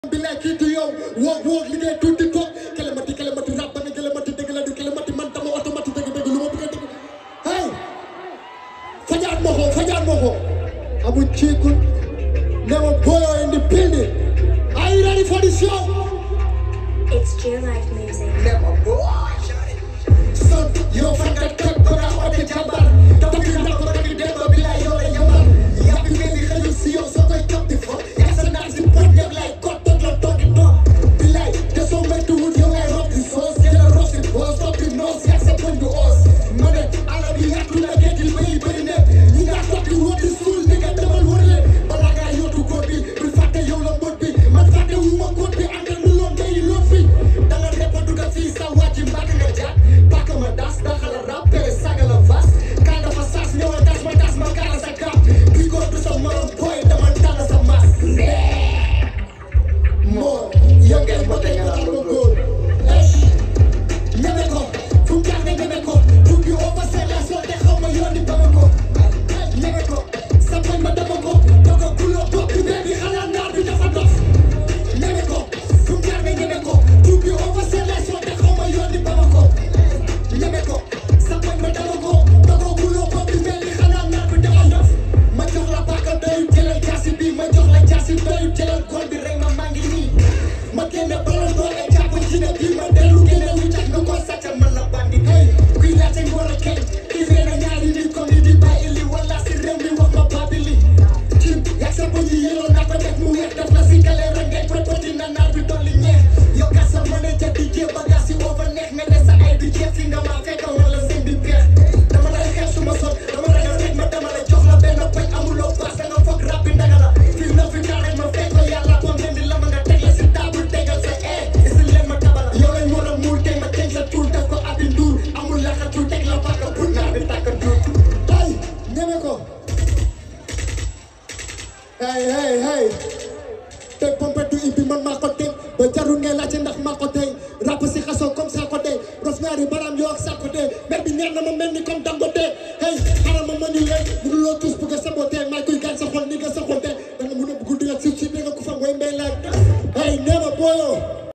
billaay kii du yow woog woog liggéey tuuti toog kelemati kelemati rab ba ne kelemati dëgg la du kelemati man dama automatique dëgg dëgg lu ma bëgg a dëgg hey fajaat ma ko fajaat ma ko amu ciikul ne ma boyo in the building are you ready for the show It's True Life Music. ne ma boy son yow fan nga teg ko naa oote jabar tapi na ko rek dem ba billaay yow la yamal yàpp ngeen di xëju si yow soo koy topp di fo yaa sa naan si pot ñëpp lay kot toog la toog di toog billaay te soo méttiwul yow ngay rob di soos jëla rob si boos topp di noos yaa sa poñ du oos ma ne ala bi yàttu la géej li bëri bëri ne ñi nga toog di wóor di suul ni nga demal wër leen balaa ngaa yóotu góor bi bul fàtte yow la mbot bi man fàtte wu ma góor bi àndal nu loon day loon fi da nga reppa duga fii sa wàcc mbàkk nga jaar pàkk ma das daxala rap pere saga la vas kaa dafa saas ñëwal tas ma tas ma kaara sa kap bi góor du sa morom boy dama tànn sa mas moo yow ngeen bote nga naan ma góor ñeme ko fu mu jaar nga ñeme ko tuut bi oo fa seen la soo te xaw ma yoon di bama ko ñeme ko sa poñ ma dama ko dogo guloo bopp bi bee bi xanaa naar bi dafa dof ñeme ko fu mu jaar nga ñeme ko tuut bi oo fa seen la soo te xaw ma yoon di bama ko ñeme ko sa poñ ma dama ko dogo guloo bopp bi bee bi xanaa naar bi dafa dof ma jox la paaka doyut jëlal jaasi bi ma jox la jaasi doyut jëlal gol bi rek ma maa ngi nii ma génne ballon d'or et jàpp ci ne bii ma dellu génne wu tax nga ko sàcc man la bandi hey kuy laajte nga war a kenn kii ree na ñaari nit comme ni di bàyyi li wala si réew mi wax ma baabi li cim yàgg sa bëñ yi yelloo naa ko def mu weex def la si kale rek ngay pëpëti na naar bi dolli ñeex yow gas sa mën a jënd jee bagaas yi over neex nga ne sa ay du jeex fi nga maa fekk wala seen di peex dama lay xeex su ma sol dama ragal rek ma dama la jox la benn bañ amuloo paas da nga foog rab bi ndaga la fii na fi kaa rek ma fekk ko yàlla bom leen di la ma nga teg la si table tegal sa ee isi leen ma tabala yow lañ war a muur teg ma teg sa tuur def ko abi nduur amul laxatu teg la paaka pour naar bi tàkk nduur ay ñeme ko hey hey hey te pompe du ibbi man maa ko teg ba jarul ngay laajte ndax maa ko tey rap si xaso comme ça ko tey Rosemary baram yoo ak sa ko tey mer bi neex na ma mel ni comme dangote hey xaaral ma ma ñu leen mënuloo tous